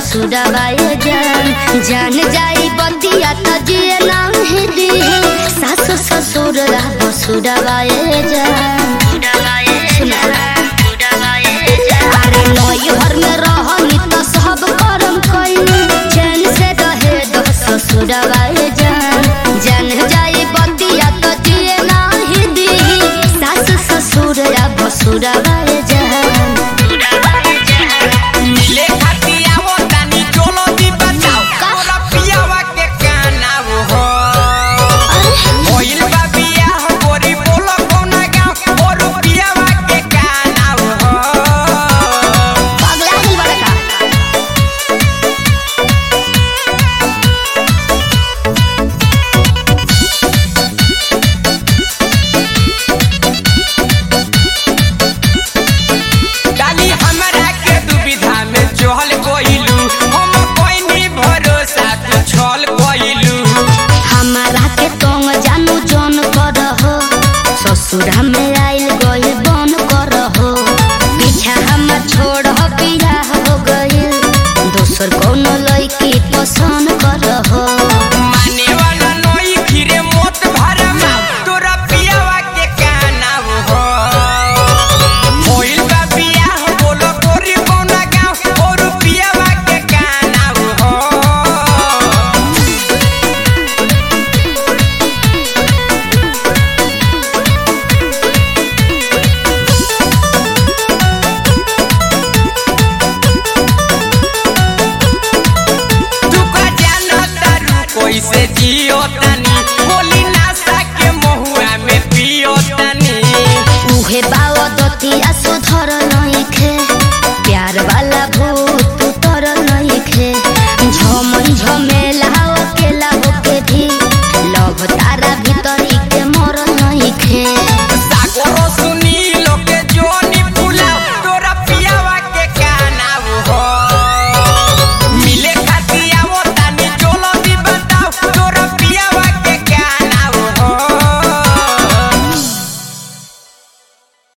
ससुरवाए जान जान जाई बतिया त जिए नाही दी सास ससुर रह सुरवाए जान अरे नई घर में रहनी त सब करम कइनी चैन से रहे दो ससुरवाए जान जान जाई बतिया त जिए नाही दी सास ससुर रह सुरवाए जान मिले खातिर आवो तानी चलो दी बचाओ तोरा पियावा के काना हो होइल बा बियाह गोरी बोलो कोना गाँव और पियावा के काना हो पगला गइल बड़ा का डाली हमरा के दुविधा में चहल कोइलू हम कोइनी भरोसा तू छल कोइलू हमारा के तोंग जानू जन कर हो ससुरा में आइल गइल बन कर हो पीछा हम छोड़ हो पिया हो गइल दोसर कोनो लड़की पसंद कर हो माने वाला नई फिरे मोत भरमा तोरा पियावा के काना हो होइल बा बियाह बोलो गोरी कोना गाँव और पियावा के काना हो तू का जानो तारू कैसे जियो तानी बोली नासा के महुआ में पियो तानी उहे बाव दतिया सुधर